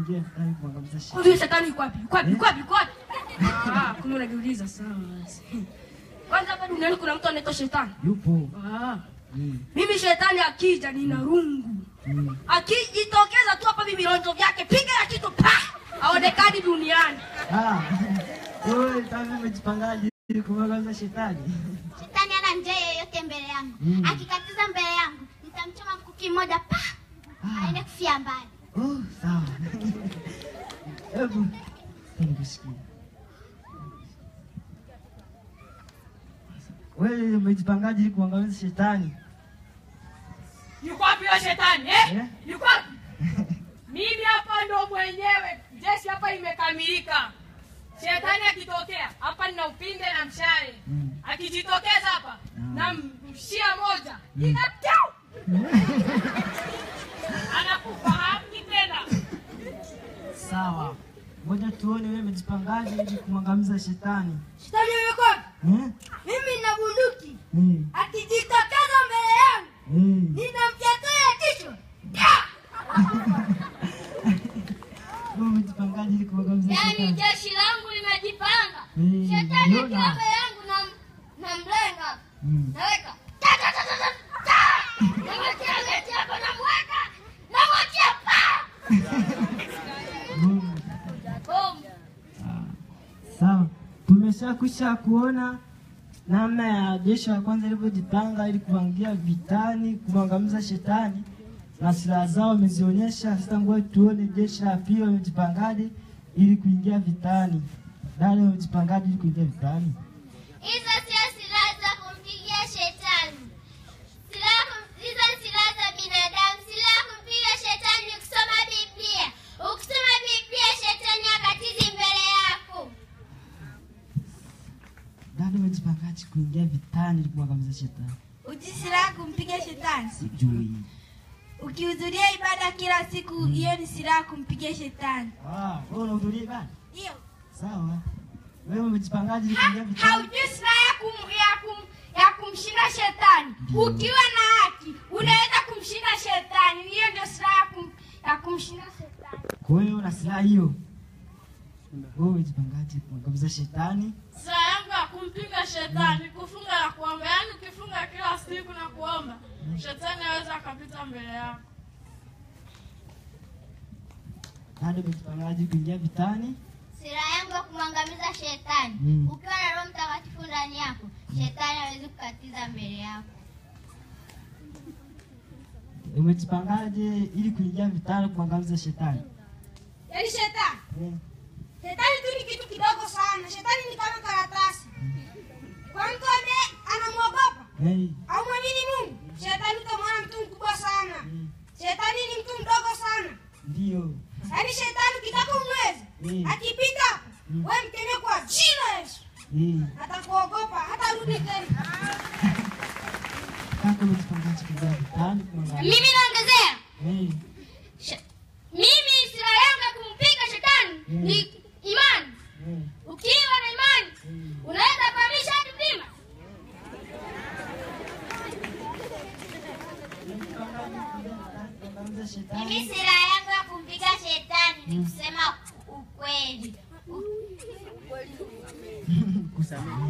kuingia vitani kuangamiza shetani. Huyu shetani yuko wapi? Yuko wapi? Yuko wapi? Yuko wapi? Ah, kumbe unajiuliza sawa basi. Kwanza hapa duniani kuna mtu anaitwa shetani. Yupo. Ah. Mm. Mimi shetani akija nina rungu. Mm. Akijitokeza tu hapa mimi vironzo vyake piga ya kitu pa. Haonekani duniani. Ah. Wewe tangu umejipangaje ili kumwangamiza shetani? Shetani ana njia yoyote mbele yangu. Mm. Akikatiza mbele yangu, nitamchoma mkuki mmoja pa. Aende kufia mbali. Oh, sawa. Hebu nikusikie. Wewe umejipangaje ili kuangamiza shetani? Yuko wapi huyo shetani eh? Eh? Yuko wapi? Mimi hapa ndo mwenyewe. Jeshi hapa imekamilika. Shetani akitokea hapa nina upinde na mshale. Mm. Akijitokeza hapa Mm. na mshia moja. Mm. Inapyau. Anakufahamu tena. Sawa. Ngoja tuone wewe umejipangaje ili kumwangamiza shetani. Shetani yuko wapi? Eh? Mimi nina bunduki. Mm. Akijitokeza mbele yangu Mm. ninamfyatulia kichwa. Wewe umejipangaje ili kumwangamiza Yaani shetani? jeshi langu limejipanga. Mm, Shetani niona. akiwa mbele yangu na na mlenga. Mm. Naweka. Ta ta ta ta ta. ta. Namwekea geti hapa namweka. Namwekea pa. Mm. Boom. Sawa, tumeshakwisha kuona namna ya jeshi la kwanza ilivyojipanga ili kuangia vitani kumwangamiza shetani na silaha zao wamezionyesha. Sasa ngoja tuone jeshi la pili wamejipangaje ili kuingia vitani. Dada, wamejipangaje ili kuingia vitani? Hizo sio silaha za kumpigia shetani. Silaha kum- hizo ni silaha za binadamu. Silaha ya kumpiga shetani ni kusoma Biblia. Ukisoma Biblia shetani akatizi mbele yako. Dada, wamejipangaje kuingia vitani ili kumwangamiza shetani? Uji silaha kumpiga shetani. Sijui. Ukihudhuria ibada kila siku, hiyo ni silaha kumpiga shetani. Ah, wewe unahudhuria ibada? Hiyo Sawa. Wewe umejipangaje ili kuingia vitani? haujui silaha ya, kum, ya, kum, ya kumshinda shetani. Ukiwa na haki unaweza kumshinda shetani. Hiyo ndio silaha ya, kum, ya kumshinda shetani. Kwa hiyo una silaha hiyo. Wewe umejipangaje kumwangamiza shetani? Silaha yangu ya kumpiga shetani kufunga na kuomba. Yaani ukifunga kila siku na kuomba, shetani aweza akapita mbele yako. Dada, umejipangaje kuingia vitani? Silaha yangu ya kumwangamiza shetani. Mm. Ukiwa na Roho Mtakatifu ndani yako, shetani hawezi kukatiza mbele yako. Umejipangaje ili kuingia vitani kumwangamiza shetani? Yaani shetani, Eh, shetani tu ni kitu kidogo sana. Shetani ni kama karatasi. Kwa mtu ambaye anamwogopa eh, au mwamini Mungu, shetani utamwona mtu mkubwa sana. Shetani ni mtu mdogo sana. Ndio. Yaani shetani ukitaka umweze, Mm. akipita hapo, wewe mkemee kwa jina la Yesu. Eh, Atakuogopa, hatarudi tena. kaka umejipangaje kuingia vitani kumwangamiza? Mimi naongezea. Eh, She- Mimi silaha yangu ya kumpiga shetani Mm. ni imani. eh, Ukiwa na imani unaweza kuhamisha hadi mlima. kumwangamiza Mimi shetani. silaha yangu ya kumpiga shetani ni kusema ukweli. Kusamehe.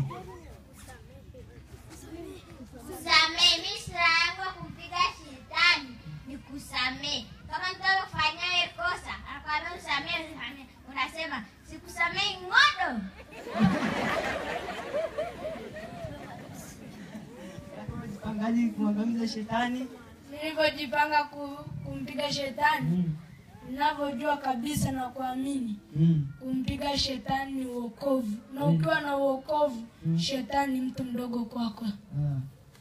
Kusamehe. Mimi silaha yangu ya kumpiga shetani ni kusamehe. Kama mtu amefanya kosa anakwambia usamehe, usamehe. unasema sikusamehi ng'odo. Kaka umejipangaje kumwangamiza shetani? Nilivyojipanga ku, kumpiga shetani, Mm, ninavyojua kabisa na kuamini mm, kumpiga shetani ni uokovu, na ukiwa na uokovu, shetani ni mtu mdogo kwako. ah.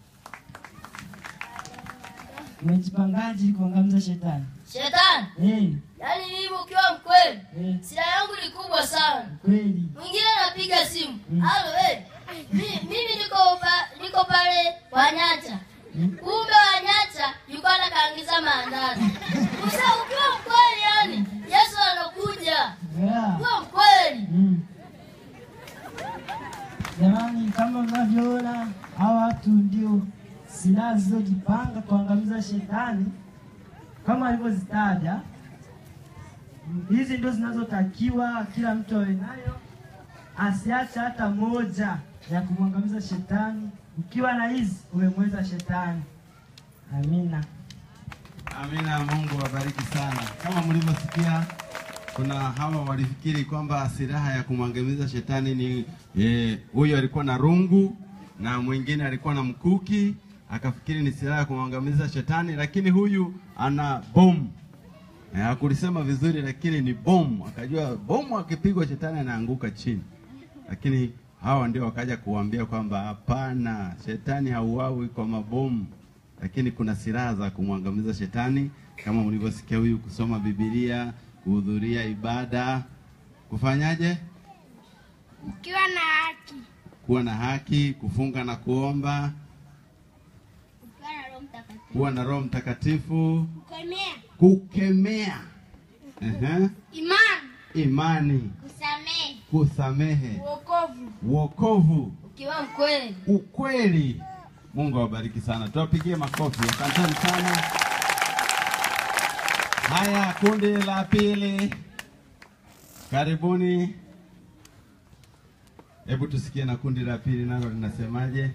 Umejipangaje ili kumwangamiza shetani? Shetani, Eh, yaani mimi ukiwa mkweli, eh, silaha yangu ni kubwa sana. kweli. Mwingine anapiga simu, halo eh, mi- mimi niko pa, niko pale Wanyata, kumbe Wanyata yuko anakaangiza maandazi. Usa ukiwa mkweli, yani Yesu anakuja. Yeah. Ukiwa mkweli, Mm. Jamani, kama mnavyoona hawa watu ndio silaha zilizojipanga kuangamiza shetani kama alivyozitaja. hizi ndio zinazotakiwa kila mtu awe nayo, asiache hata moja ya kumwangamiza shetani. Ukiwa na hizi umemweza shetani. Amina. Amina, Mungu awabariki sana. Kama mlivyosikia, kuna hawa walifikiri kwamba silaha ya kumwangamiza shetani ni eh, huyo alikuwa na rungu na mwingine alikuwa na mkuki, akafikiri ni silaha ya kumwangamiza shetani, lakini huyu ana bomu. Eh, hakulisema vizuri, lakini ni bomu. Akajua bomu akipigwa shetani anaanguka chini, lakini hawa ndio wakaja kuambia kwamba hapana, shetani hauawi kwa mabomu lakini kuna silaha za kumwangamiza shetani kama mlivyosikia huyu kusoma Biblia, kuhudhuria ibada, kufanyaje? ukiwa na haki Kuwa na haki, kufunga na kuomba, Ukiwa na Roho Mtakatifu. kuwa na Roho Mtakatifu, kukemea kukemea, Ehe. imani imani, Kusamehe. kusamehe, uokovu wokovu, ukiwa mkweli ukweli. Mungu awabariki sana, tuwapigie makofi. Asanteni sana. Haya, kundi la pili, karibuni. Hebu tusikie na kundi la pili nalo linasemaje.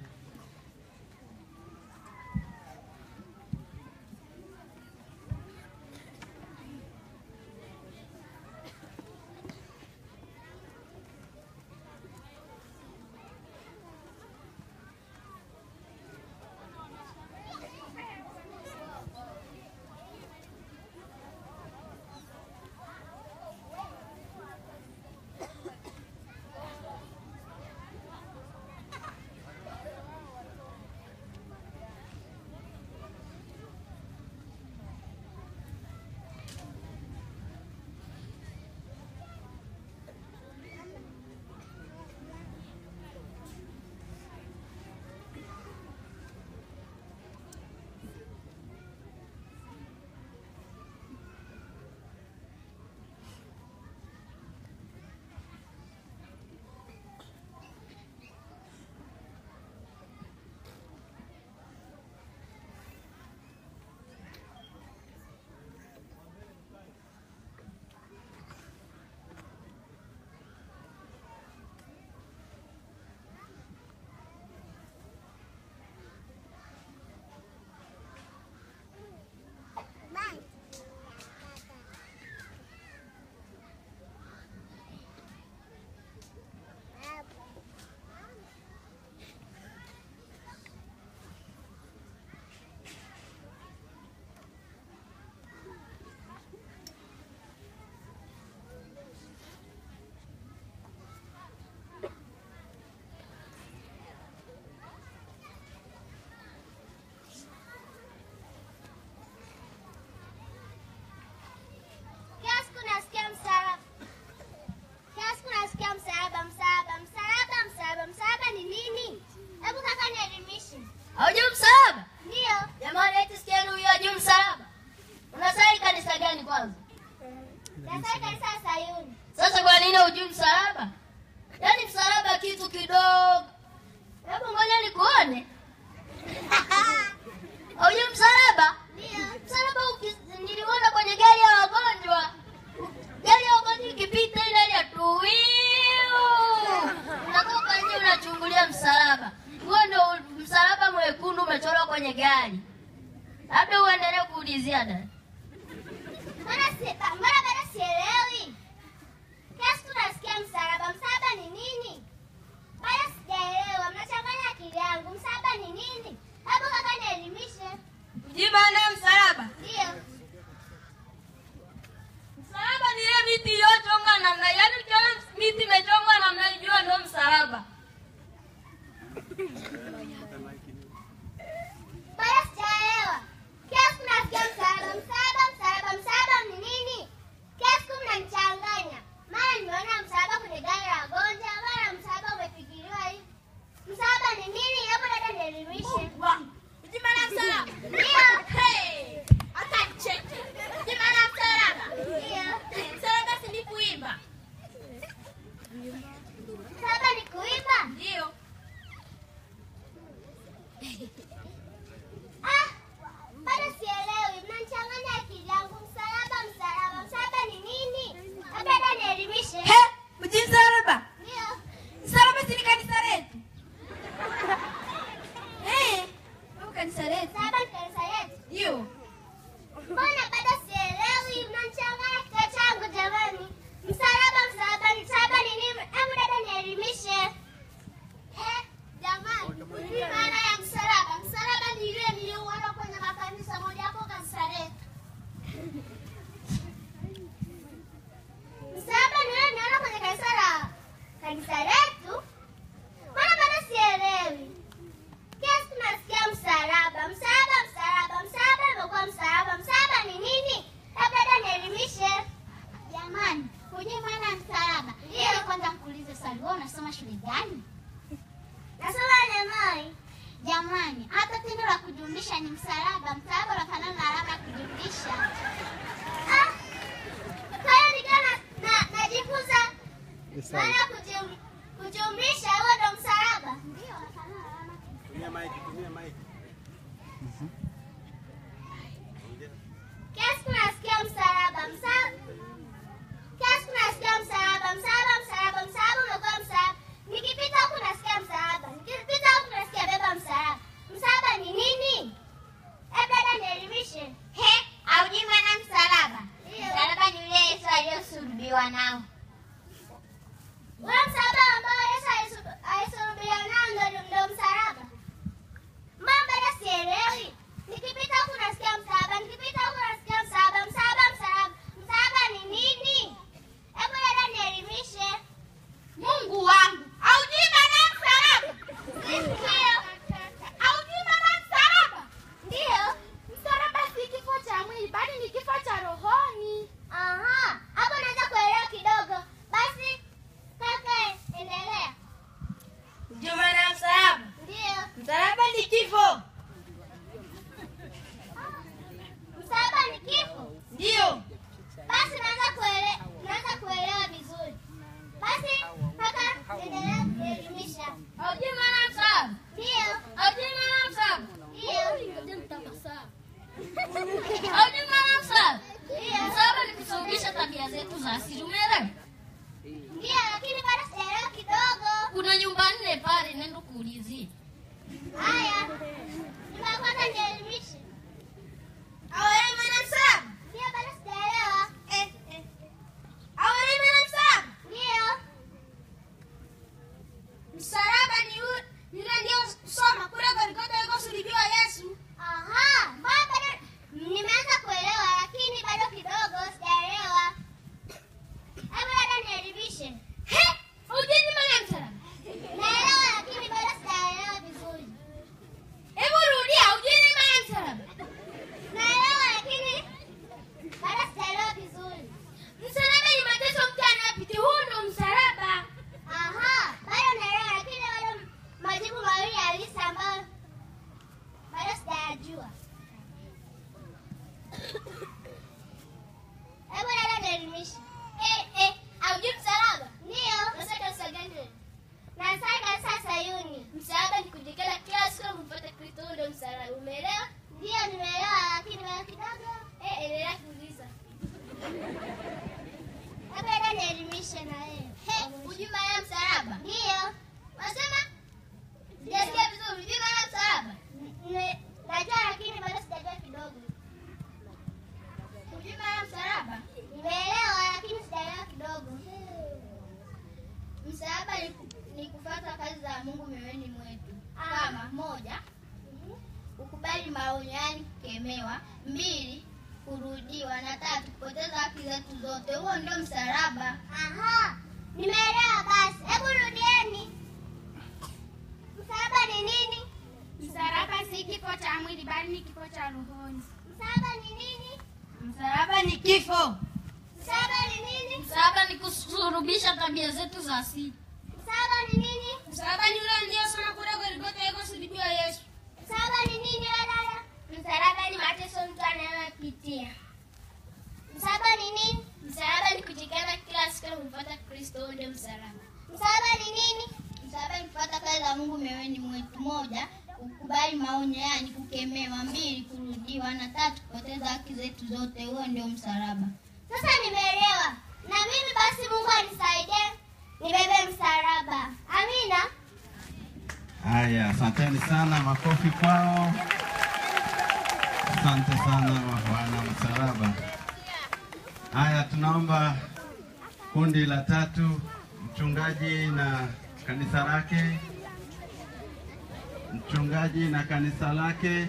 Kila siku nasikia msalaba. Kila siku nasikia msalaba, msalaba, msalaba, msalaba. Msalaba ni nini? Hebu kaka nielimishe. haujui msalaba Ndio. jamani eti sikieni huyo ajui msalaba unasali kanisa gani kwanza Nasali kanisa la Sayuni. sasa kwa nini hujui msalaba yaani msalaba kitu kidogo hebu ngoja nikuone haujui msalaba Ndio. msalaba uki- niliona kwenye gari ya wagonjwa gari ya wagonjwa ikipita ile ile tuwiu unatoka nje unachungulia msalaba huo ndio msalaba mwekundu umechorwa kwenye gari labda uendelee kuulizia dada Mbona si- mbona bado sielewi? Kila siku nasikia msalaba. Msalaba ni nini? Bado sijaelewa. Mnachanganya akili yangu. Msalaba ni nini? Hebu kaka nielimishe. Mjui maana ya msalaba? Ndio. Msalaba ni ile miti iliyochongwa namna, yaani ukiona miti imechongwa namna hiyo, jua ndio msalaba. Bado sijaelewa. Kila siku nasikia msalaba, msalaba, msalaba, msalaba ni nini? Kila siku mnanichanganya. Mara nimeona msalaba kwenye gari la wagonjwa, mara msalaba umefikiriwa hivi. Msalaba ni nini? Hebu dada nielimishe. Mjui maana ya msalaba Ndio. hata cheke Mjui maana ya msalaba Ndio. msalaba si ni kuimba Msalaba ni kuimba hujui maana ya msalaba? Ili kwanza nikuulize swali, wewe unasoma shule gani? Nasoma Lemoi. Jamani, hata tendo la kujumlisha ni msalaba. Msalaba unafanana na alama ya kujumlisha. Ah, kwa hiyo nikiwa na- na- najifunza maana ya kujum- kujumlisha, huo ndo msalaba. Ndio, unafanana na alama Tumia mic, tumia mic. Kila siku nasikia msalaba, msalaba. Kila siku nasikia msalaba, msalaba, msalaba, msalaba umekuwa msalaba. Nikipita huku nasikia msalaba, nikipita huku nasikia beba msalaba. Msalaba ni nini? Eh, dada nielimishe. He, haujui maana msalaba? Msalaba ni ule Yesu aliyosulubiwa nao. Ule msalaba ambao Yesu alisu- alisulubiwa nao ndo- ndo msalaba. Mama bado sielewi. Nikipita huku nasikia msalaba, nikipita huku nasikia msalaba, msalaba, msalaba. Msalaba ni nini? Hebu dada nielimishe. Mungu wangu, haujui maana ya msalaba? Ndio. Haujui maana ya msalaba? Ndio. Msalaba si kifo cha mwili, bali ni kifo cha rohoni. Aha, hapo naweza kuelewa kidogo. Basi kaka, endelea. Hujui maana ya msalaba? Ndio. Msalaba ni kifo. Msalaba ni kifo. Ndio. Basi naweza kuelewa, naweza kuelewa vizuri. Basi kaka, endelea kuelimisha. Haujui maana ya msalaba? Ndio. Haujui maana ya msalaba? Ndio. Haujui maana ya msalaba? Ndio. Msalaba ni kusuluhisha tabia zetu za asili, umeelewa? Ndio, lakini bado sijaelewa kidogo. Kuna nyumba nne pale, nenda kuulizia. Haya, nyumba ya kwanza nielimishe. Haujui maana ya msalaba? Ndio, bado sijaelewa. Eh, eh. Haujui maana ya msalaba? Ndio. Msalaba ni ule yule ndio soma kule Golgotha alikosulubiwa Yesu. Aha, mbona bado nimeanza kuelewa, lakini bado kidogo sijaelewa. Hebu dada nielimishe. He, hujui maana ya msalaba? Naelewa, lakini bado sijaelewa vizuri. Hebu rudia, hujui maana ya msalaba? Naelewa, lakini bado sijaelewa vizuri. Msalaba ni mateso mtu anayopitia, huu ndo msalaba. Aha, bado naelewa, lakini bado majibu mawili halisi ambayo bado sijayajua. Hebu dada nielimishe. Eh, eh, haujui msalaba? Ndio. Sasa kanisa gani? Nasali kanisa Sayuni. Msalaba ni kujikana kila siku kumfuata Kristo, huo ndo msalaba. Umeelewa? Ndio nimeelewa, lakini bado kidogo. Eh, endelea kuuliza. Hebu dada nielimishe na wewe. He, hujui maana ya msalaba? Ndio. Unasema? Sijasikia vizuri, hujui maana ya msalaba? Ne- Najua lakini bado sijajua kidogo. Hujui maana ya msalaba? Nimeelewa lakini sijaelewa kidogo. Msalaba ni, ku- ni kufuata kazi za Mungu mioyoni mwetu. Kama moja, kukubali maonyo, yaani kukemewa. Mbili, kurudiwa, na tatu, kupoteza haki zetu zote. Huo ndio msalaba. Aha. Nimeelewa basi. Hebu rudieni. Msalaba ni nini? Msalaba si kifo cha mwili, bali ni kifo cha rohoni. Msalaba ni nini? Msalaba ni kifo. Msalaba ni nini? Msalaba ni kusurubisha tabia zetu za asili. Msalaba ni nini? Msalaba ni ule aliyesoma kule Golgotha alikosulubiwa Yesu. Msalaba ni nini wewe dada? Msalaba ni mateso mtu anayopitia. Msalaba ni nini? Msalaba ni kujikana kila siku kumfuata Kristo, huo ndio msalaba. Msalaba ni nini? Msalaba ni kufuata kazi za Mungu mioyoni mwetu. Moja, kukubali maonyo, yaani kukemewa. Mbili, kurudiwa, na tatu, kupoteza haki zetu zote. Huo ndio msalaba. Sasa nimeelewa. Na mimi basi Mungu anisaidie nibebe msalaba. Amina. Haya, asanteni sana, makofi kwao. Asante sana wana msalaba. Haya, tunaomba kundi la tatu, mchungaji na kanisa lake, mchungaji na kanisa lake.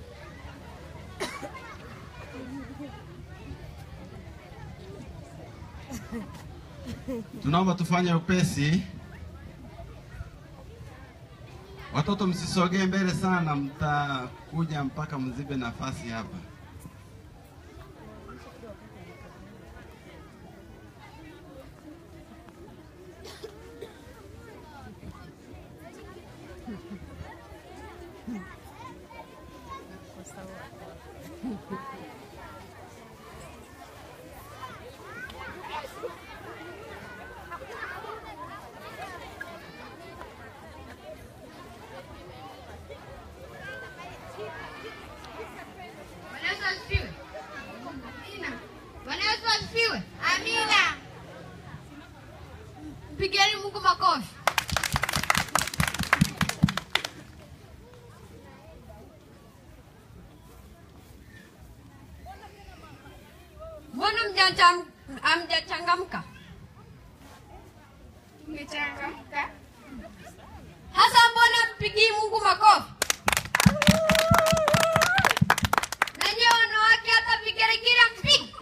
Tunaomba tufanye upesi. Watoto msisogee mbele sana, mtakuja mpaka mzibe nafasi hapa. Mpigieni Mungu makofi. Mbona mjacham- hamjachangamka? Tumechangamka. Hasa mbona mpigii Mungu makofi? Na nyie wanawake hata vigeregere mpigi.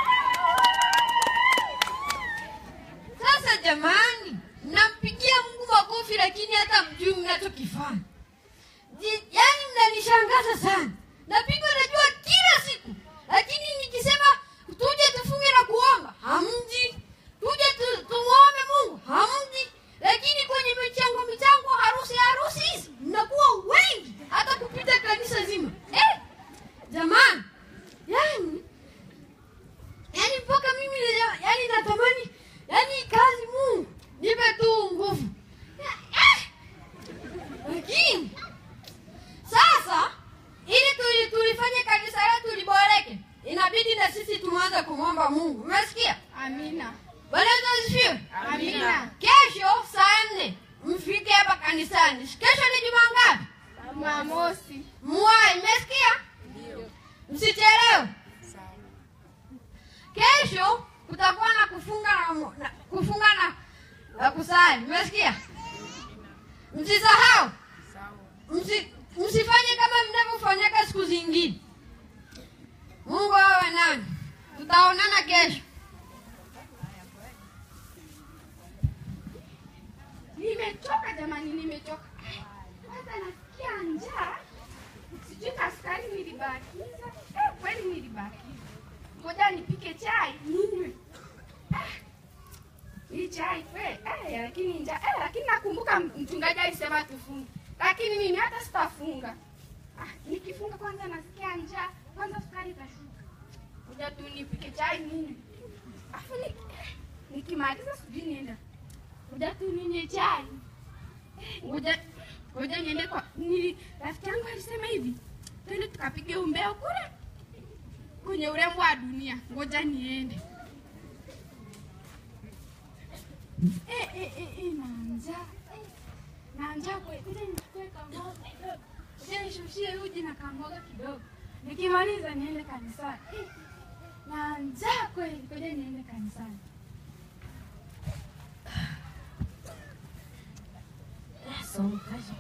Sasa jamani, mnampigia Mungu makofi lakini hata mjui mnachokifanya. Ji- Yaani mnanishangaza sana. Napigwa najua kila siku, lakini nikisema tuje tufunge na kuomba hamji, tuje tu, tumuombe Mungu hamji, lakini kwenye michango michango, harusi harusi hizi mnakuwa wengi hata kupita kanisa zima eh? Jamani, yani yani mpaka mimi na- yani natamani yani kazi Mungu nipe tu nguvu eh! lakini sasa ili tuli, tulifanye kanisa letu liboreke, inabidi na sisi tuanze kumwomba Mungu. Umesikia? Amina. Bwana Yesu asifiwe. Amina. Kesho saa nne mfike hapa kanisani. Kesho ni juma ngapi? Jumamosi. Mwai, umesikia? Msichelewe. Kesho kutakuwa na kufunga na, mu- na kufunga na, na kusali. Umesikia? Msisahau. Msi, msifanye kama mnavyofanyaka siku zingine. Mungu awe nani. Tutaonana kesho. Nimechoka jamani, nimechoka. Kwanza nasikia njaa. Sijui kaskari nilibakiza. Eh, kweli nilibakiza. Ngoja nipike chai ninywe. Ah, Hii chai kweli. Eh, lakini njaa. Eh, lakini nakumbuka mchungaji alisema tufunge. Lakini mimi hata sitafunga. Ah, nikifunga kwanza nasikia njaa. Kwanza sukari itashuka. Ngoja tu nipike chai ninywe. Afu ni, nikimaliza sijui nienda ngoja tu ninywe chai. Ngoja ngoja niende kwa nili rafiki yangu alisema hivi, twende tukapige umbea kule kwenye urembo wa dunia. Ngoja niende. Eh, eh, eh, eh, na njaa eh, na njaa kweli. Ngoja nichukue kamboga kidogo, ngoja nishushie uji na kamboga kidogo, nikimaliza niende kanisani. Eh, na njaa kweli, ngoja niende kanisani. Somo kazi.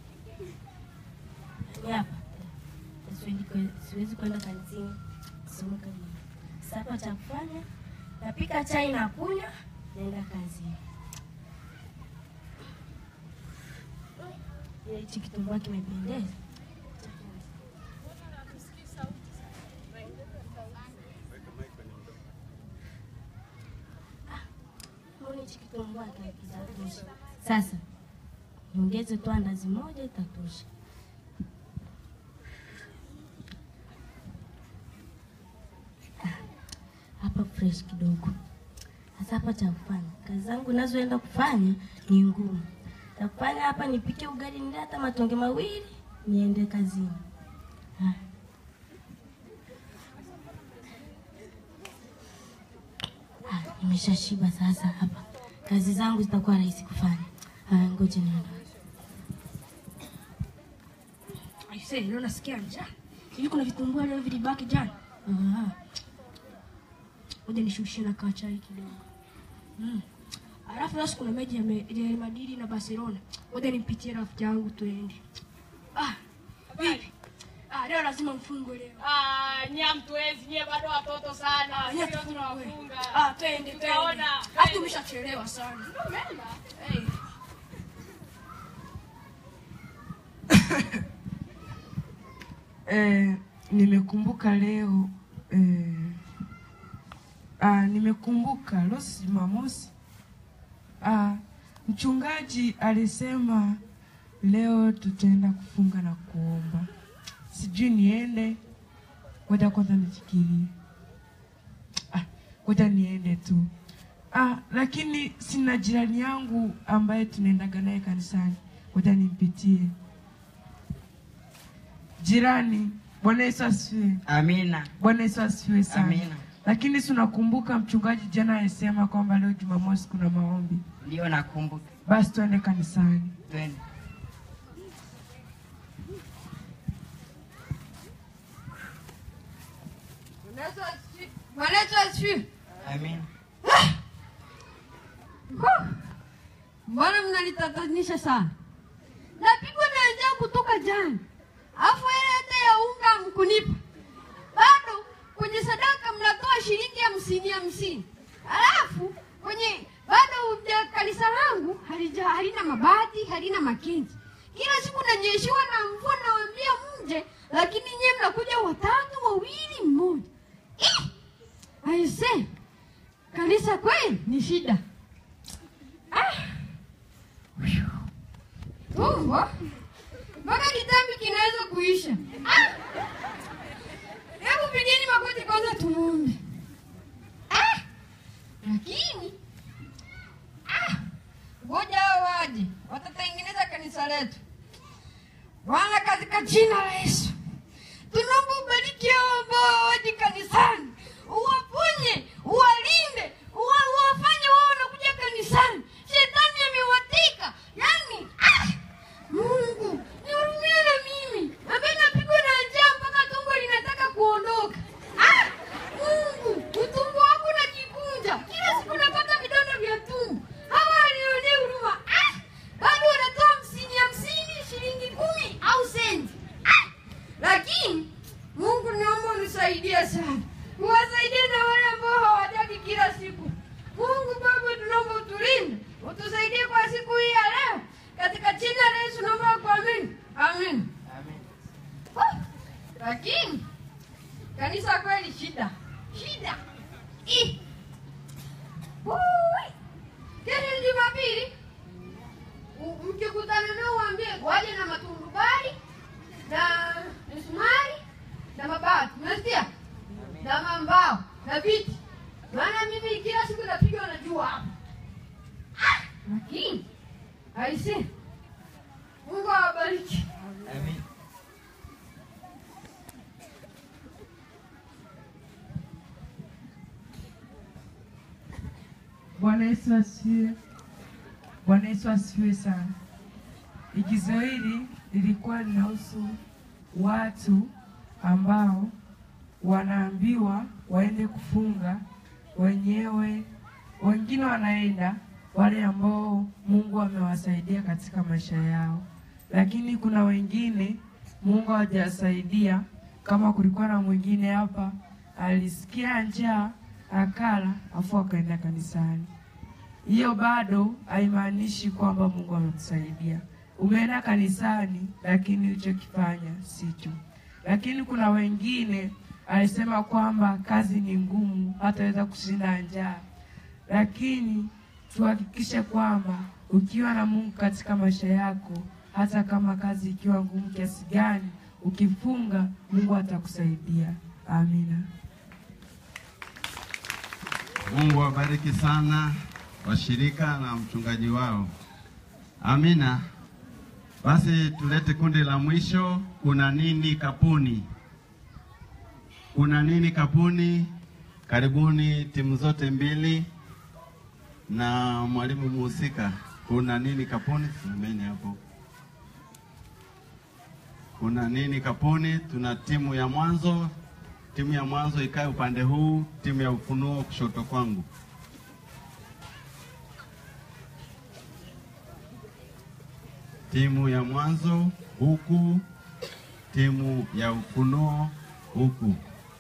Yaani hapa. Siwezi kwe- Siwezi kwenda kazini. Somo kazi. Sasa hapa cha kufanya napika chai na kunywa naenda kazini. Ile hichi kitumbua kimependeza. Ah, mbona hichi kitumbua kitatosha? Sasa niongeze tu andazi moja itatosha. Ah, Hapa fresh kidogo. Sasa hapa cha kufanya, kazi zangu nazoenda kufanya ni ngumu. Cha kufanya hapa nipike ugali, nile hata matonge mawili, niende kazini. Ah. Ah, nimeshashiba sasa hapa. Kazi zangu zitakuwa rahisi kufanya. Haya, ngoja niende. Aisee, leo nasikia njaa. Hivi kuna vitumbua leo vilibaki jana? Ah. Ngoja nishushie na kaa chai kidogo. Mm. Alafu leo kuna mechi ya Me- Real Madrid na Barcelona. Ngoja nimpitie rafiki yangu tuende. Ah. Vipi? Ah, leo lazima mfungwe leo. Ah, nyie hamtuwezi, nyie bado watoto sana. Ah, nyie Sisi tufungue. tunawafunga. Ah, twende twende. Tutaona. Hata tumeshachelewa sana. Hey. Eh, nimekumbuka leo eh, ah, nimekumbuka leo si Jumamosi. Ah, mchungaji alisema leo tutaenda kufunga na kuomba. Sijui niende, ngoja kwanza nifikirie. Ah, ngoja niende tu. Ah, lakini sina jirani yangu ambaye tunaendaga naye kanisani, ngoja nimpitie. Jirani, Bwana Yesu asifiwe. Amina. Bwana Yesu asifiwe sana. Amina. lakini si unakumbuka mchungaji jana alisema kwamba leo Jumamosi kuna maombi. Ndio nakumbuka. Basi tuende kanisani. Twende. Bwana Yesu asifiwe. Amina. Huh. Mbona mnanitatanisha sana? Napigwa na njaa kutoka jana, alafu ile hata ya unga mkunipa bado. Kwenye sadaka mnatoa shilingi hamsini hamsini, alafu kwenye bado uja- kanisa langu halija halina mabati halina makenzi. Kila siku nanyeshewa na mvua, nawaambia mje, lakini nyie mnakuja watatu wawili mmoja. Eh! Aise, kanisa kweli ni shida. Ah! Tumbo mpaka kitambi kinaweza kuisha. Ah! Hebu pigeni magoti kwanza tumuombe. Ah! Lakini ah! ngoja hao waje, watatengeneza kanisa letu. Bwana, katika jina la Yesu tunaomba ubariki hao ambao waje kanisani, uwaponye, uwalinde, uwa- uwafanye wao wanakuja kanisani. Shetani amewateka, yani ah! Mungu nihurumie na mimi ambaye napigwa na njaa mpaka tumbo linataka kuondoka. Ah! Mungu, utumbo wangu unajikunja kila siku, napata vidonda vya tumbo. Hawa walionea huruma ah! bado wanatoa hamsini hamsini, shilingi kumi au senti ah! Lakini Mungu, naomba unisaidie sana, uwasaidie na wale ambao hawajaki kila siku. Mungu Baba, tunaomba utulinde, utusaidie kwa siku hii ya leo, katika jina la Yesu naomba kuamini, amen. Ah, Lakini kanisa kweli shida shida. Ih. Ui. Kesho ni Jumapili, U- mkikutana nao waambie waje na matundubari na misumari na mabati, umesikia? Na mambao na viti, maana mimi kila siku napigwa na jua hapa. Ah, Lakini aise, Mungu awabariki. Amina. Bwana Yesu asifiwe. Bwana Yesu asifiwe sana. Igizo hili lilikuwa linahusu watu ambao wanaambiwa waende kufunga wenyewe, wengine wanaenda wale ambao Mungu amewasaidia katika maisha yao, lakini kuna wengine Mungu hajasaidia. Kama kulikuwa na mwingine hapa alisikia njaa akala, afu akaenda kanisani. Hiyo bado haimaanishi kwamba Mungu amekusaidia. Umeenda kanisani, lakini ulichokifanya sicho. Lakini kuna wengine alisema kwamba kazi ni ngumu, hataweza kushinda njaa. Lakini tuhakikishe kwamba ukiwa na Mungu katika maisha yako, hata kama kazi ikiwa ngumu kiasi gani, ukifunga, Mungu atakusaidia. Amina. Mungu awabariki sana washirika na mchungaji wao. Amina. Basi tulete kundi la mwisho. Kuna nini kapuni? Kuna nini kapuni? Karibuni timu zote mbili na mwalimu muhusika. Kuna nini kapuni? Simameni hapo. Kuna nini kapuni? Tuna timu ya mwanzo. Timu ya mwanzo ikae upande huu, timu ya ufunuo kushoto kwangu. Timu ya mwanzo huku, timu ya ufunuo huku.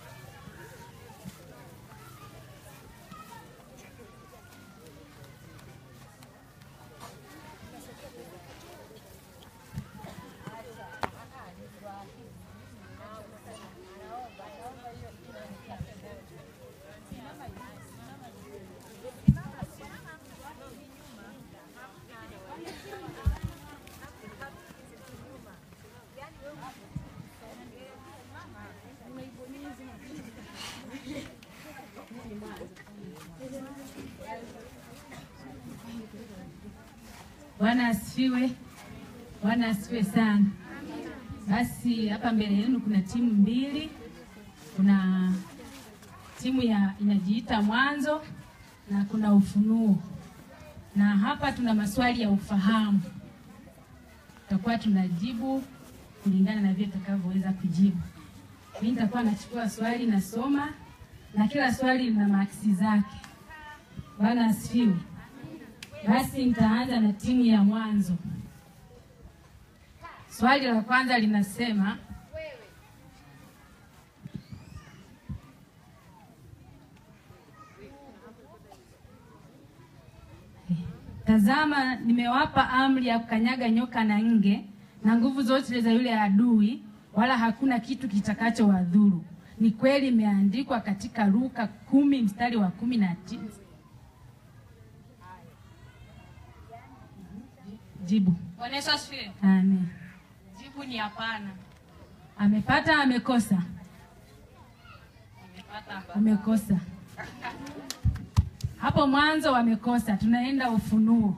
Bwana asifiwe. Bwana asifiwe sana. Basi hapa mbele yenu kuna timu mbili. Kuna timu ya inajiita Mwanzo na kuna Ufunuo, na hapa tuna maswali ya ufahamu, tutakuwa tunajibu kulingana na vile tutakavyoweza kujibu. Mimi nitakuwa nachukua swali nasoma, na kila swali lina maksi zake. Bwana asifiwe. Basi nitaanza na timu ya Mwanzo. Swali la kwanza linasema Tazama, nimewapa amri ya kukanyaga nyoka na nge na nguvu zote za yule adui, wala hakuna kitu kitakachowadhuru. Ni kweli imeandikwa katika Luka kumi mstari wa kumi na tisa. Jibu. Bwana Yesu asifiwe. Amen. Jibu ni hapana. Amepata, amekosa? Nimepata. Amekosa. Hapo mwanzo wamekosa, tunaenda Ufunuo.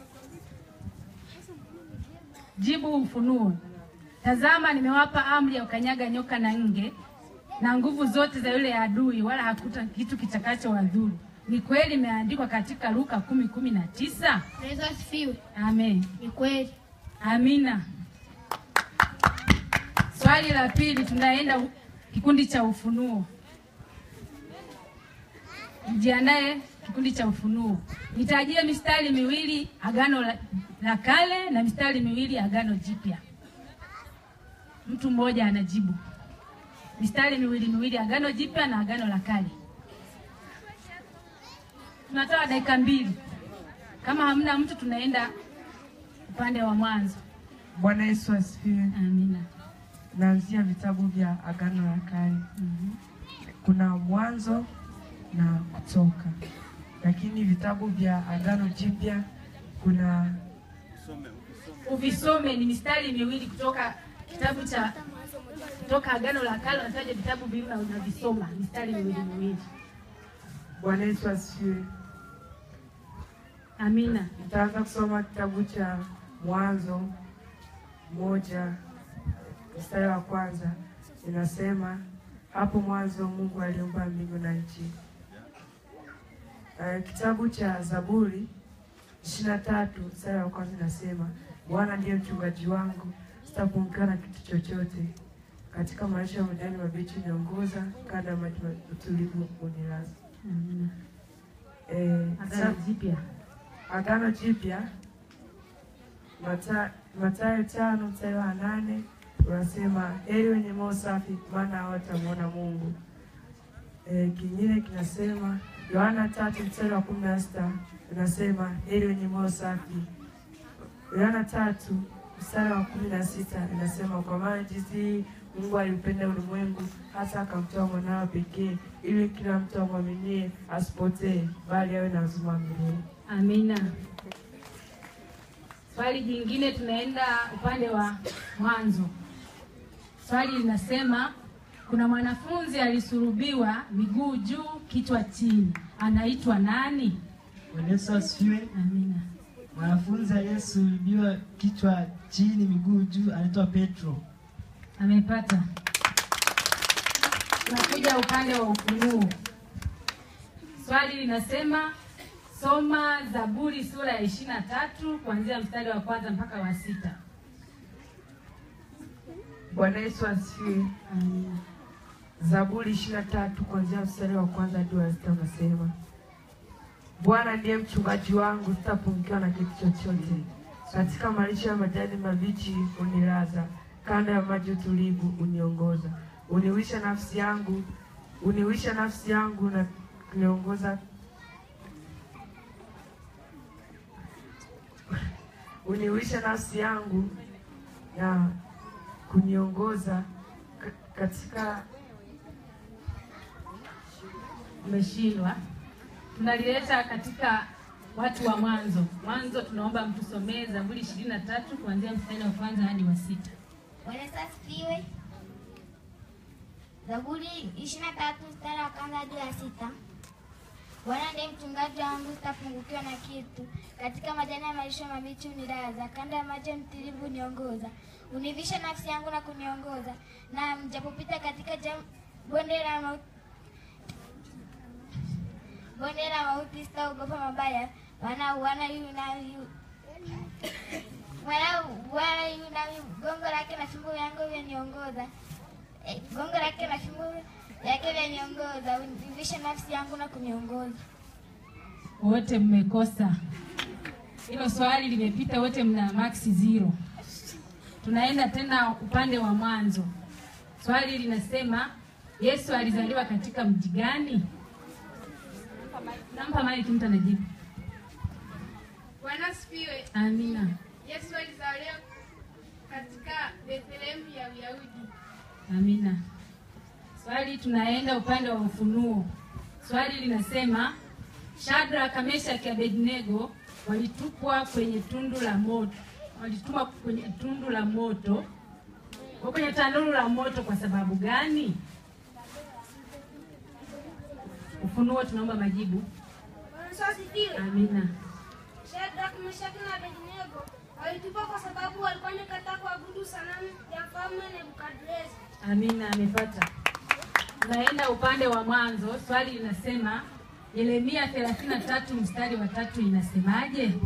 Jibu Ufunuo. Tazama, nimewapa amri ya ukanyaga nyoka na nge na nguvu zote za yule adui, wala hakuta kitu kitakacho wadhuru. Ni kweli imeandikwa katika Luka kumi kumi na tisa. Yesu asifiwe. Amen. Ni kweli. Amina. Swali la pili, tunaenda u- kikundi cha Ufunuo. Mjiandae kikundi cha Ufunuo. Nitajie mistari miwili Agano la, la Kale na mistari miwili Agano Jipya. Mtu mmoja anajibu. Mistari miwili miwili Agano Jipya na Agano la Kale. Tunatoa dakika mbili. Kama hamna mtu, tunaenda upande wa mwanzo. Bwana Yesu asifiwe. Amina. Naanzia vitabu vya Agano la Kale. Kuna Mwanzo na Kutoka, lakini vitabu vya Agano Jipya kuna Uvisome ni mistari miwili kutoka kitabu cha kutoka Agano la Kale, unataja vitabu viwili na unavisoma mistari miwili miwili. Bwana Yesu asifiwe. Amina. Nitaanza kusoma kitabu cha Mwanzo moja mstari wa kwanza inasema, hapo mwanzo Mungu aliumba mbingu na nchi. Uh, kitabu cha Zaburi ishirini na tatu mstari wa kwanza inasema, Bwana ndiye mchungaji wangu, sitapungukiwa na kitu chochote. Katika maisha ya majani mabichi niongoza, kando ya maji utulivu unilaza. Amina. Eh, Agano Jipya. Agano Jipya Mata- Mathayo tano mstari wa nane unasema heri wenye moyo safi, maana hawatamwona Mungu. E, kingine kinasema Yohana tatu mstari wa kumi na sita unasema heri wenye moyo safi. Yohana tatu mstari wa kumi na sita inasema kwa maana jinsi hii Mungu aliupenda ulimwengu hata akamtoa mwanawe pekee, ili kila mtu amwaminie asipotee, bali awe na uzima wa milele. Amina. Swali jingine, tunaenda upande wa mwanzo. Swali linasema kuna mwanafunzi alisulubiwa miguu juu, kichwa chini, anaitwa nani? Bwana Yesu asifiwe. Amina. Mwanafunzi aliyesulubiwa kichwa chini miguu juu anaitwa Petro. Amepata. Tunakuja upande wa Ufunuo. Swali linasema soma Zaburi sura ya ishirini na tatu kuanzia mstari wa kwanza mpaka wa sita. Bwana Yesu asifiwe. Zaburi ishirini na tatu kuanzia mstari wa kwanza hadi wa sita unasema, Bwana ndiye mchungaji wangu, sitapungukiwa na kitu chochote. Katika malisho ya majani mabichi unilaza, kando ya maji utulivu uniongoza. Uniwisha nafsi yangu, uniwisha nafsi yangu na kuniongoza uniwisha nafsi yangu na kuniongoza ka- katika Umeshindwa. Tunalileta katika watu wa mwanzo. Mwanzo tunaomba mtusomee Zaburi ishirini na tatu kuanzia mstari wa kwanza hadi wa sita. Bwana Yesu asifiwe. Zaburi ishirini na tatu mstari wa kwanza hadi wa sita. Bwana ndiye mchungaji wangu, sitapungukiwa na kitu. Katika majani ya malisho mabichi unilaza, kando ya maji ya mtulivu uniongoza. Univisha nafsi yangu na kuniongoza, na mjapopita katika jam, bonde la mauti bonde la mauti sitaogopa mabaya, maana Bwana yu nami yu maana Bwana yu nami, gongo lake na fimbo yangu vyaniongoza. Eh, gongo lake na fimbo yake vyaniongoza, univisha nafsi yangu na kuniongoza. Wote mmekosa hilo swali, limepita. Wote mna max zero. Tunaenda tena upande wa mwanzo. Swali linasema Yesu alizaliwa katika mji gani? Nampa maiki mtu anajibu. Bwana asifiwe. Amina. Yesu alizaliwa katika Bethlehemu ya Uyahudi. Amina. Swali tunaenda upande wa ufunuo. Swali linasema Shadraka, Meshaki, Abednego walitupwa kwenye tundu la moto, walitumwa kwenye tundu la moto, wa kwenye tanuru la moto kwa sababu gani? Ufunuo tunaomba majibu. Bwana Yesu asifiwe. Amina. Shadraka, Meshaki na Abednego walitupwa kwa sababu walikuwa wamekataa kuabudu sanamu ya mfalme Nebukadreza. Amina, amepata. Tunaenda upande wa mwanzo. Swali linasema Yeremia 33 mstari wa tatu inasemaje?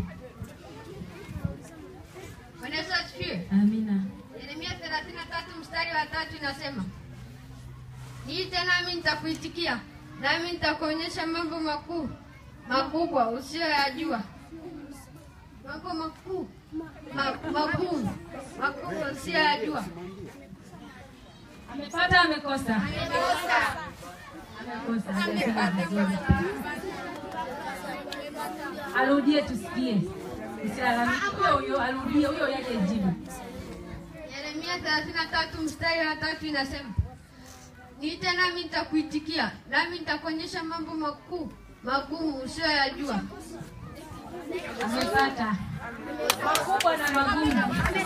Bwana Yesu asifiwe. Amina. Yeremia 33 mstari wa tatu inasema, niite nami nitakuitikia, nami nitakuonyesha mambo makuu makubwa usiyoyajua. Mambo makuu ma, makuu makubwa usiyoyajua. Amepata amekosa? Amekosa. hajasema vizuri. Arudie tusikie. Usilalamike. Huyo huyo arudie huyo yake jibu. Yeremia 33 mstari wa tatu inasema, niite nami nitakuitikia, nami nitakuonyesha mambo makuu magumu usiyoyajua. Amepata. Makubwa na magumu.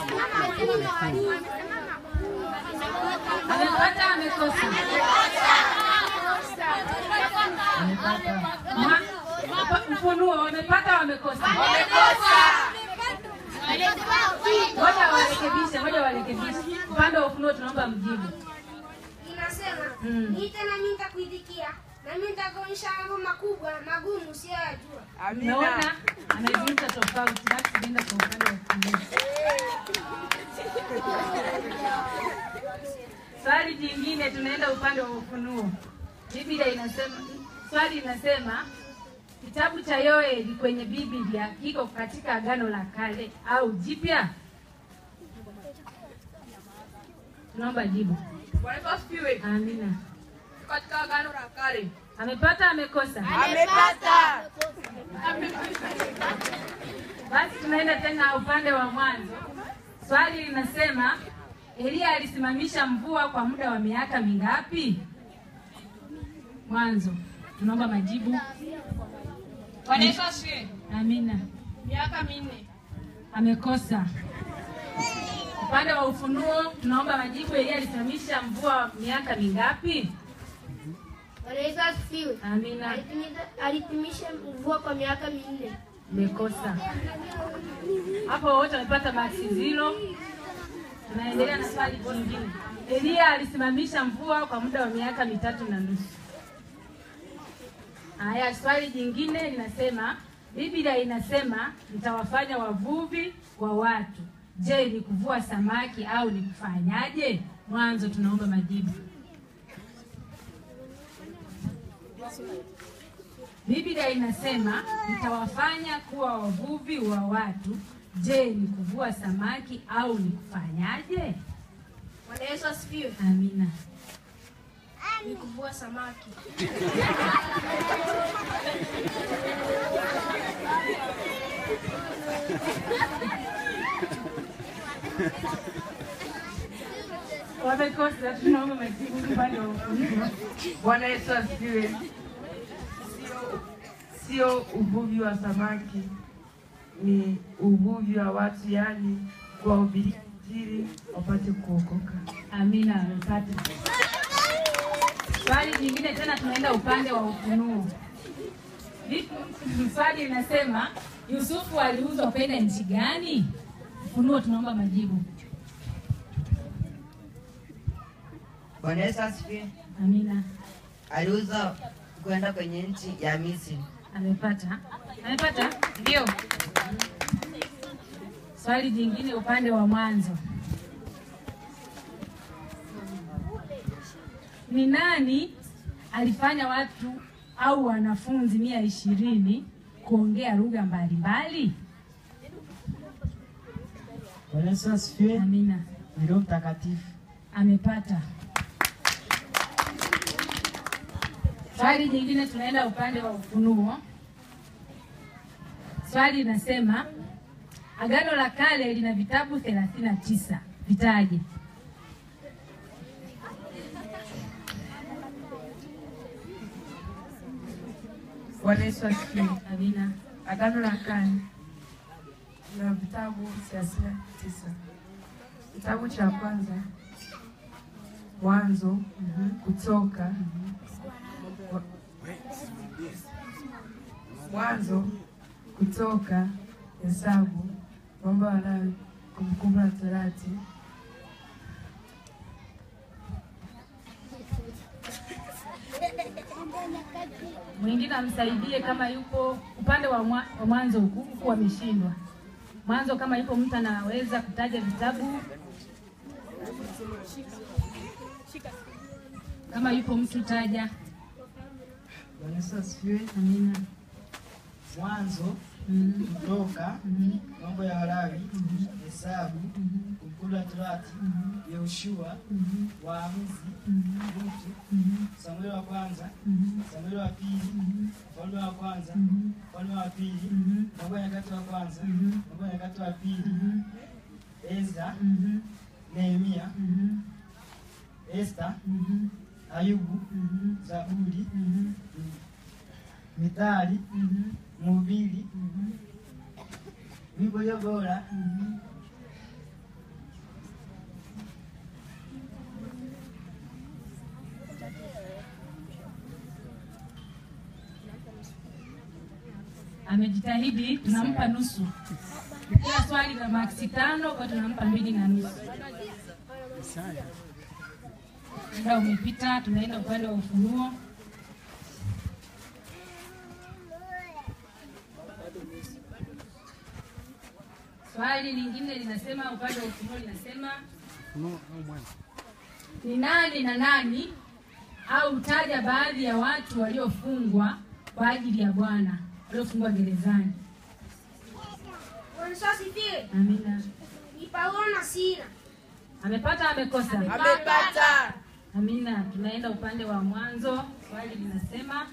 Amepata amekosa? Ma- hapa Ufunuo wamepata wamekosa? Ngoja warekebishe, ngoja warekebishe. Upande wa ufunuo tunaomba mjibu. Inasema, Mm. niite nami nitakuitikia, nami nitakuonyesha mambo makubwa magumu usiyoyajua. Umeona? Amezungumza tofauti, basi nenda kwa upande wa ufunuo. Swali jingine, tunaenda upande wa ufunuo. Biblia inasema, swali linasema kitabu cha Yoeli kwenye Biblia kiko katika Agano la Kale au Jipya? Tunaomba jibu. Bwana Yesu asifiwe. Amina. Katika agano la kale. Amepata amekosa? Amepata. Basi tunaenda tena upande wa mwanzo. Swali linasema Eliya alisimamisha mvua kwa muda wa miaka mingapi? Mwanzo. Tunaomba majibu. Bwana Yesu asifiwe. Amina. Miaka minne. Amekosa. Upande wa ufunuo tunaomba majibu. Eliya alisimamisha mvua miaka mingapi? Bwana Yesu asifiwe. Amina. Alitimiza- Alitimisha mvua kwa miaka minne. Umekosa. Hapo wote wamepata maksi zero. Tunaendelea na swali jingine. Eliya alisimamisha mvua kwa muda wa miaka mitatu na nusu. Haya, swali jingine linasema, Biblia inasema nitawafanya wavuvi wa watu. Je, ni kuvua samaki au ni kufanyaje? Mwanzo tunaomba majibu. Biblia inasema nitawafanya kuwa wavuvi wa watu. Je, ni kuvua samaki au ni kufanyaje? Bwana Yesu asifiwe. Amina. Ni kuvua samaki. Wamekosa, tunaomba majibu upande wa ufunuo. Bwana Yesu asifiwe. Sio, sio uvuvi wa samaki, ni uvuvi wa watu, yaani kuwahubiria Injili wapate kuokoka. Amina, amepata. Swali jingine tena, tunaenda upande wa ufunuo. Vipi- Swali linasema Yusufu aliuzwa kwenda nchi gani? Ufunuo tunaomba majibu. Bwana Yesu asifiwe. Amina. Aliuza kwenda kwenye nchi ya Misri. Amepata, amepata, ndio. Swali jingine upande wa mwanzo, ni nani alifanya watu au wanafunzi mia ishirini kuongea lugha mbalimbali? Bwana Yesu asifiwe. Amina. Ni Roho Mtakatifu. Amepata. Swali jingine tunaenda upande wa Ufunuo. Swali linasema Agano la Kale lina vitabu thelathini na tisa. Vitaje. Bwana Yesu asifiwe. Amina. Agano la Kale na vitabu thelathini na tisa. Kitabu cha kwanza Mwanzo, Kutoka, Wa- Mwanzo, Kutoka, Hesabu, Mambo ya Lawi, Kumbukumbu la Torati, Mwingine amsaidie kama yupo upande wa, mwa, wa mwanzo huku huku wameshindwa. Mwanzo kama yupo mtu anaweza kutaja vitabu. Kama yupo mtu taja. Bwana Yesu asifiwe. Amina. Mwanzo, Kutoka, Mambo ya Walawi, Hesabu, Kumbukumbu la Torati, Yoshua, Waamuzi, Rutu, Samueli wa kwanza, Samueli wa pili, Mfalme wa kwanza, Mfalme wa pili, Mambo ya Nyakati wa kwanza, Mambo ya Nyakati wa pili, Ezra, Nehemia, Esta, Ayubu, Zaburi, Mithali, Mhubiri, Wimbo ulio bora, Amejitahidi, tunampa nusu. Kila swali la maksi tano, kwa tunampa mbili na nusu. Muda umepita, tunaenda upande wa Ufunuo. Swali lingine linasema, upande wa Ufunuo linasema ni nani na nani au taja baadhi ya watu waliofungwa kwa ajili ya Bwana, waliofungwa gerezani. Bwana Yesu asifiwe. Amina. Ni Paulo na Sila. Amepata amekosa? Amepata. Amina. Tunaenda upande wa mwanzo. Swali linasema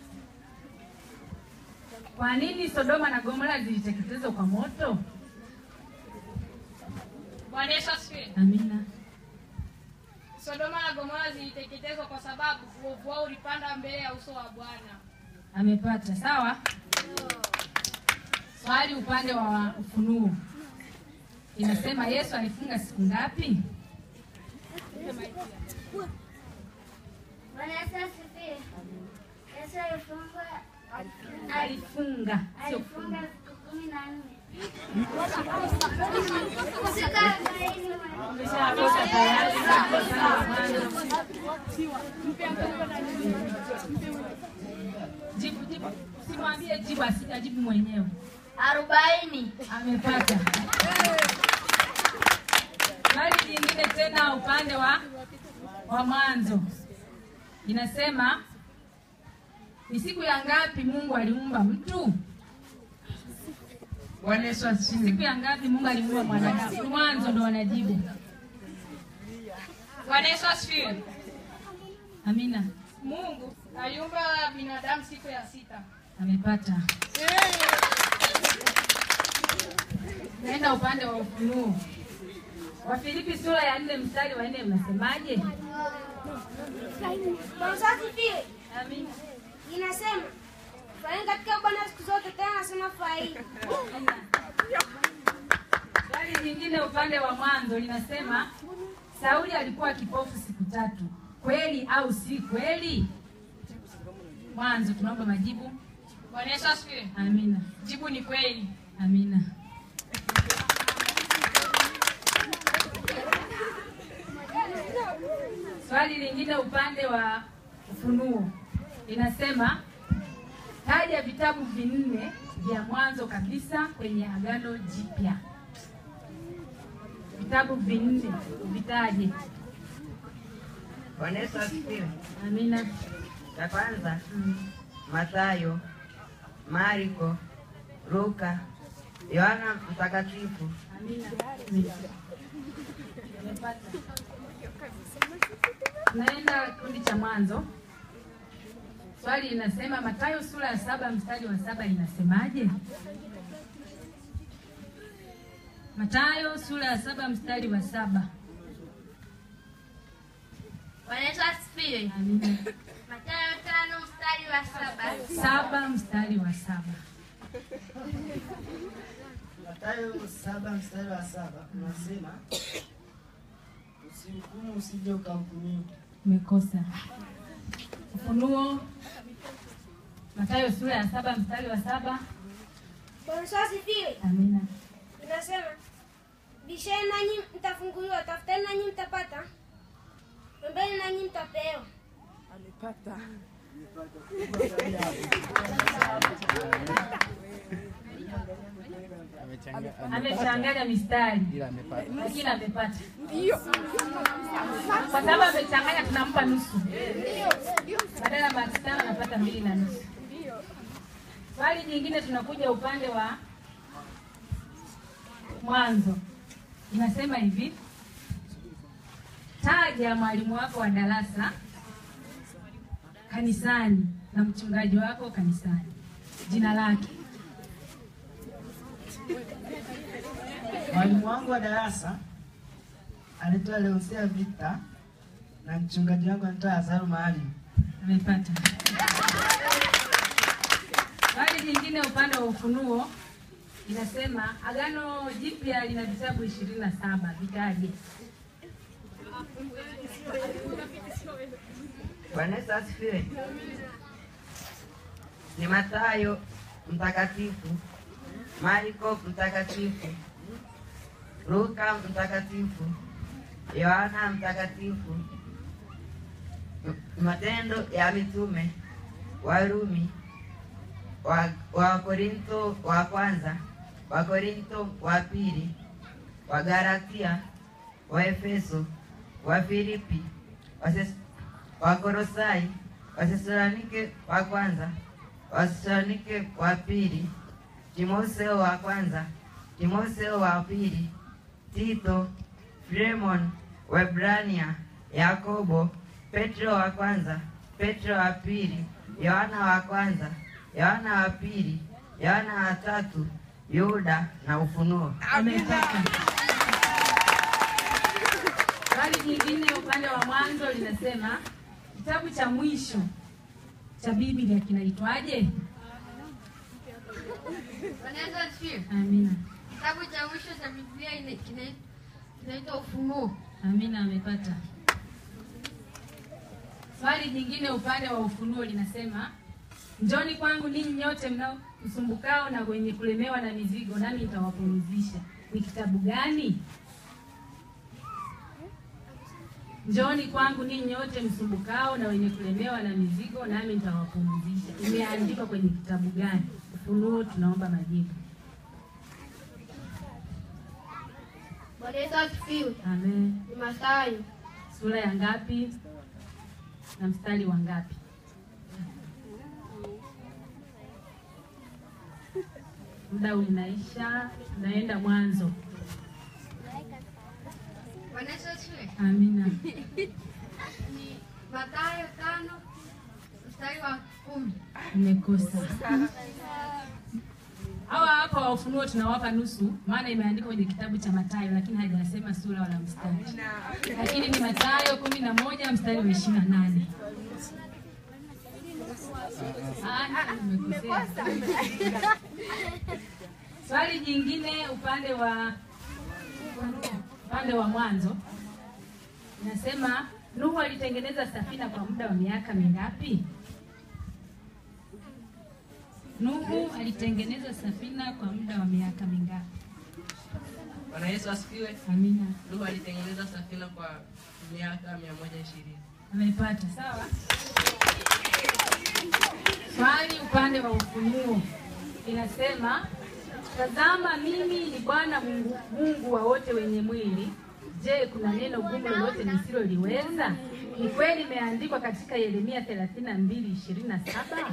kwa nini Sodoma na Gomora ziliteketezwa kwa moto? Bwana Yesu asifiwe. Amina. Sodoma na Gomora ziliteketezwa kwa sababu uovu wao ulipanda mbele ya uso wa Bwana. Amepata. Sawa. Swali upande wa Ufunuo inasema Yesu alifunga siku ngapi? Bwana Yesu asifiwe. Yesu alifunga Alifunga, sio alifunga kufunga. siku kumi na nne. Siku arobaini Umeshakosa tayari. Jibu, jibu. Usimwambie jibu, asijajibu mwenyewe. Arobaini. Amepata. Swali jingine tena upande wa wa mwanzo inasema ni siku ya ngapi Mungu aliumba mtu? Bwana Yesu asifiwe. Siku ya ngapi Mungu aliumba mwanadamu? Mwanzo ndo wanajibu. Bwana Yesu asifiwe. Amina. Mungu aliumba binadamu siku ya sita. Amepata. Naenda upande wa Ufunuo. Wafilipi sura ya nne mstari wa nne mnasemaje? Bwana Yesu asifiwe. Amina. Inasema furahini katika Bwana siku zote, tena nasema furahini. Swali jingine upande wa mwanzo linasema Sauli alikuwa kipofu siku tatu, kweli au si kweli? Mwanzo tunaomba majibu. Bwana Yesu asifiwe. Amina. Jibu ni kweli. Amina. Swali lingine upande wa Ufunuo linasema Taja vitabu vinne vya mwanzo kabisa kwenye Agano Jipya. Vitabu vinne vitaje. Bwana Yesu asifiwe. Amina. Cha kwanza Mathayo, Marko, Luka, Yohana Mtakatifu. Amina. Umepata. Tunaenda kikundi cha mwanzo. Swali linasema Mathayo sura ya saba mstari wa saba inasemaje? Mathayo sura ya saba mstari wa saba. Bwana Yesu asifiwe. Amina. Mathayo tano mstari wa saba. Saba mstari wa saba. Mathayo saba mstari wa saba unasema usihukumu usije ukahukumiwa. Umekosa. Ufunuo Mathayo sura ya saba mstari wa saba. Bwana Yesu asifiwe. Amina. Inasema, bisheni nanyi mtafunguliwa, tafuteni nanyi mtapata, ombeni nanyi mtapewa. Alipata. Amechanganya mistari lakini amepata. Kwa sababu amechanganya, tunampa nusu badala ya maki tano anapata mbili na nusu. Swali jingine, tunakuja upande wa mwanzo, inasema hivi: taja mwalimu wako wa darasa kanisani na mchungaji wako kanisani, jina lake. Mwalimu wangu wa darasa anaitwa Leosia Victor na mchungaji wangu anaitwa Azaru Maalim. Amepata. Swali jingine upande wa Ufunuo inasema Agano Jipya lina vitabu ishirini na saba vitaje? Bwana Yesu asifiwe. Ni Mathayo mtakatifu, Marko mtakatifu, Luka mtakatifu, Yohana mtakatifu, M- Matendo ya Mitume, Warumi, wa, wa Korinto wa kwanza, wa Korinto wa pili, wa Galatia, wa Efeso, wa Filipi, wa Ses- wa Kolosai, Wathesalonike wa kwanza, Wathesalonike wa pili, Timotheo wa kwanza, Timotheo wa pili, Tito, Filemon, Waebrania, Yakobo, Petro wa kwanza, Petro wa pili, Yohana wa kwanza, Yohana wa pili, Yohana wa tatu, Yuda na Ufunuo. Amepata. Swali jingine upande wa mwanzo linasema kitabu cha mwisho cha Biblia kinaitwaje? Bwana Yesu asifiwe. Amina. Kitabu cha mwisho cha Biblia ina- kina- kinaitwa Ufunuo. Amina amepata. Swali jingine upande wa Ufunuo linasema njoni kwangu ninyi nyote mnaosumbukao na wenye kulemewa na mizigo, nami nitawapumzisha. Ni kitabu gani? Njoni kwangu ninyi nyote msumbukao na wenye kulemewa na mizigo, nami nitawapumzisha. Imeandikwa kwenye kitabu gani? Ufunuo, tunaomba majibu. Bwana Yesu asifiwe. Amen. Ni Mathayo Sura ya ngapi na mstari wa ngapi? Muda unaisha, tunaenda mwanzo. Bwana Yesu asifiwe. Amina. Ni Mathayo tano mstari wa kumi. Umekosa. Hawa hapa wa Ufunuo tunawapa nusu, maana imeandikwa kwenye kitabu cha Mathayo, lakini hajasema sura wala mstari, lakini ni Mathayo kumi na moja mstari wa ishirini na nane. Ah, umekosea. Swali jingine upande wa upande wa mwanzo inasema Nuhu alitengeneza safina kwa muda wa miaka mingapi? Nuhu alitengeneza safina kwa muda wa miaka mingapi? Bwana Yesu asifiwe. Amina. Nuhu alitengeneza safina kwa miaka mia moja ishirini. Amepata sawa. Swali upande wa Ufunuo inasema, tazama mimi ni Bwana Mungu, Mungu wa wote wenye mwili. Je, kuna neno gumu lolote nisiloliweza? Ni kweli imeandikwa katika Yeremia 32:27.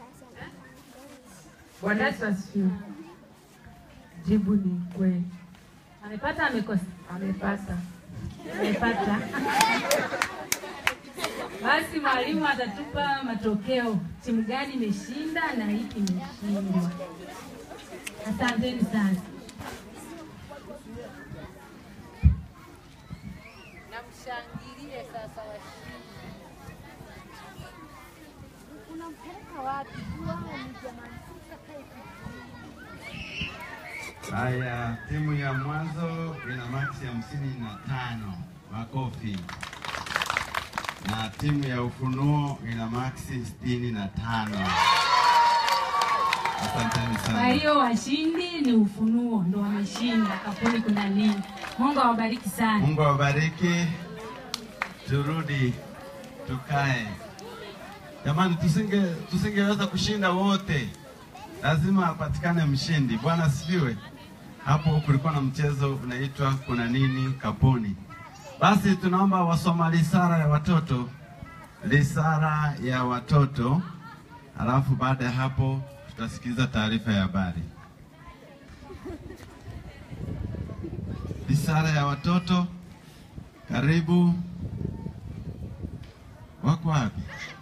Bwana Yesu asifiwe. Jibu ni kweli. Amepata amekosa? Amepata. Amepata. Basi mwalimu atatupa matokeo, timu gani imeshinda na ipi imeshindwa. Asanteni sana. Namshangilie sasa washindi. Unampeleka wapi? Juani jamani, sitakae Haya, timu ya mwanzo ina maksi hamsini na tano makofi, na timu ya ufunuo ina maksi sitini na tano. Asanteni Kwa sana. hiyo washindi ni Ufunuo, ndo wameshinda. Kapuni kuna nini? Mungu awabariki sana. Mungu awabariki. Turudi tukae. Jamani, tusinge tusingeweza kushinda wote, lazima apatikane mshindi. Bwana asifiwe. Hapo kulikuwa na mchezo unaitwa kuna nini kapuni. Basi tunaomba wasoma lisara ya watoto, lisara ya watoto, alafu baada ya hapo tutasikiliza taarifa ya habari. Lisara ya watoto, karibu. Wako wapi?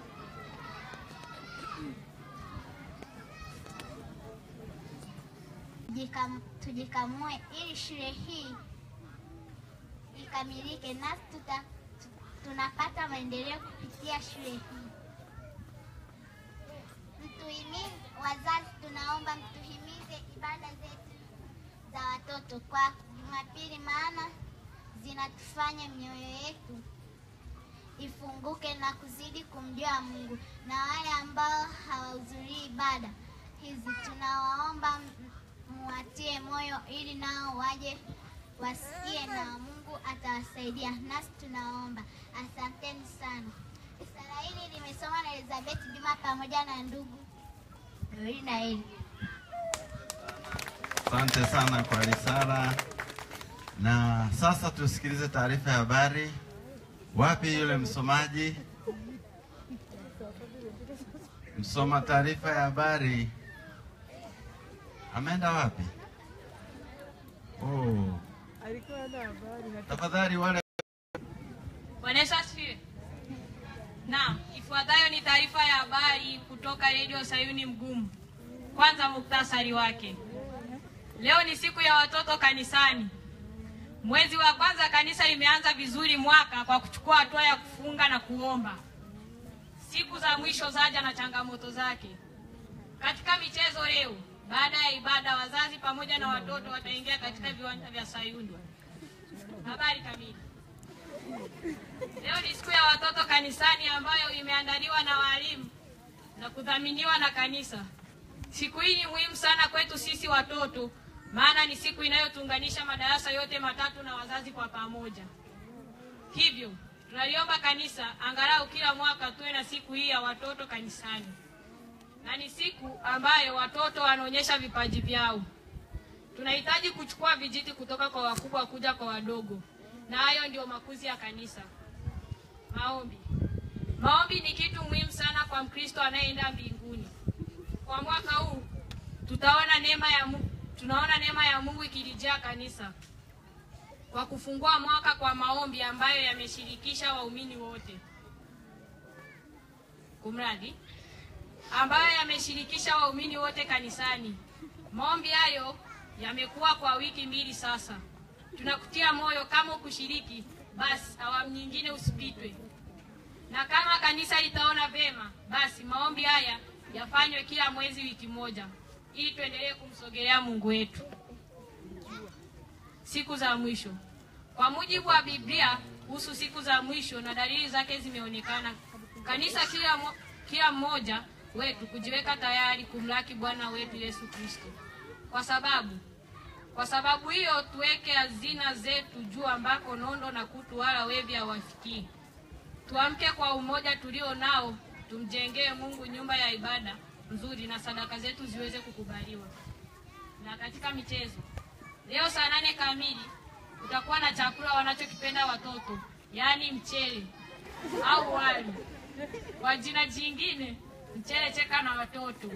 Tujikam- tujikamue ili shule hii ikamilike, nasi tuta, tu- tunapata maendeleo kupitia shule hii. Mtuhimize, wazazi, tunaomba mtuhimize ibada zetu za watoto kwa Jumapili, maana zinatufanya mioyo yetu ifunguke na kuzidi kumjua Mungu. Na wale ambao hawahudhurii ibada hizi, tunawaomba m- muwatie moyo ili nao waje wasikie na Mungu atawasaidia. Nasi tunaomba. Asanteni sana. Sala hili limesomwa na Elizabeth Juma pamoja na ndugu Dorina na Eli. Asante sana kwa risala. Na sasa tusikilize taarifa ya habari. Wapi yule msomaji? Msoma taarifa ya habari ameenda wapi? Oh, tafadhali wale Bwana Yesu asifiwe. Naam, ifuatayo ni taarifa ya habari kutoka redio Sayuni Mgumu. Kwanza muktasari wake. Leo ni siku ya watoto kanisani. Mwezi wa kwanza kanisa limeanza vizuri mwaka kwa kuchukua hatua ya kufunga na kuomba. Siku za mwisho zaja na changamoto zake. Katika michezo leo, baada ya ibada, wazazi pamoja na watoto wataingia katika viwanja vya Sayuni. Habari kamili. Leo ni siku ya watoto kanisani ambayo imeandaliwa na walimu na kudhaminiwa na kanisa. Siku hii ni muhimu sana kwetu sisi watoto, maana ni siku inayotuunganisha madarasa yote matatu na wazazi kwa pamoja. Hivyo tunaliomba kanisa angalau kila mwaka tuwe na siku hii ya watoto kanisani, na ni siku ambayo watoto wanaonyesha vipaji vyao. Tunahitaji kuchukua vijiti kutoka kwa wakubwa kuja kwa wadogo, na hayo ndio makuzi ya kanisa. Maombi. Maombi ni kitu muhimu sana kwa Mkristo anayeenda mbinguni. Kwa mwaka huu tutaona neema ya Mungu, tunaona neema ya Mungu ikilijaa kanisa kwa kufungua mwaka kwa maombi ambayo yameshirikisha waumini wote. Kumradi ambayo yameshirikisha waumini wote kanisani. Maombi hayo yamekuwa kwa wiki mbili sasa. Tunakutia moyo kama ukushiriki, basi awamu nyingine usipitwe, na kama kanisa litaona vema, basi maombi haya yafanywe kila mwezi wiki moja, ili tuendelee kumsogelea Mungu wetu. Siku za mwisho. Kwa mujibu wa Biblia kuhusu siku za mwisho na dalili zake zimeonekana, kanisa kila, mo, kila mmoja wetu kujiweka tayari kumlaki Bwana wetu Yesu Kristo, kwa sababu kwa sababu hiyo tuweke hazina zetu juu ambako nondo na kutu wala wevi hawafikii. Tuamke kwa umoja tulio nao, tumjengee Mungu nyumba ya ibada nzuri na sadaka zetu ziweze kukubaliwa. Na katika michezo, leo saa nane kamili kutakuwa na chakula wanachokipenda watoto, yaani mchele au wali, kwa jina jingine mchele cheka na watoto.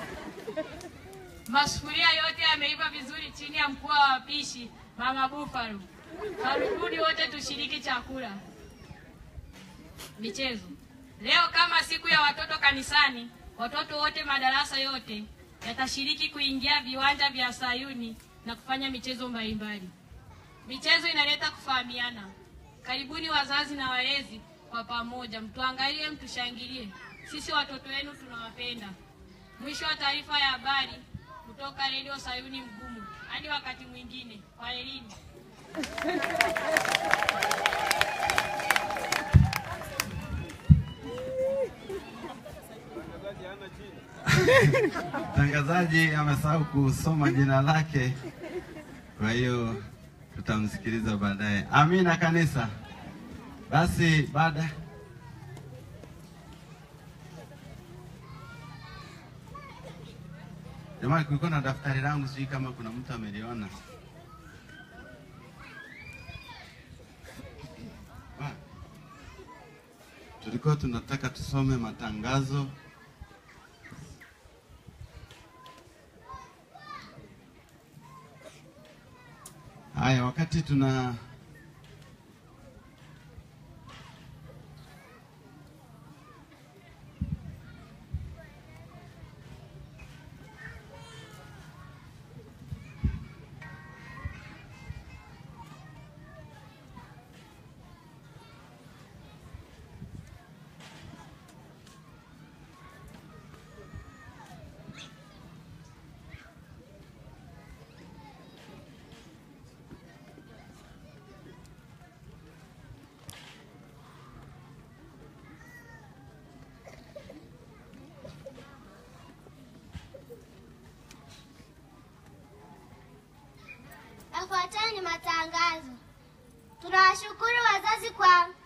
Masufuria yote yameiva vizuri chini ya mkuu wa wapishi Mama Buffalo. Karibuni wote tushiriki chakula. Michezo. Leo kama siku ya watoto kanisani, watoto wote madarasa yote yatashiriki kuingia viwanja vya Sayuni na kufanya michezo mbalimbali. Michezo inaleta kufahamiana. Karibuni wazazi na walezi kwa pamoja, mtuangalie, mtushangilie. Sisi watoto wenu tunawapenda. Mwisho wa taarifa ya habari kutoka redio Sayuni Mgumu. Hadi wakati mwingine, kwa elimu. Mtangazaji amesahau kusoma jina lake, kwa hiyo tutamsikiliza baadaye. Amina kanisa. Basi baada Jamani, kulikuwa na daftari langu, sijui kama kuna mtu ameliona. Ah. Tulikuwa tunataka tusome matangazo haya. Wakati tuna Yafuatayo ni matangazo. Tunawashukuru wazazi kwa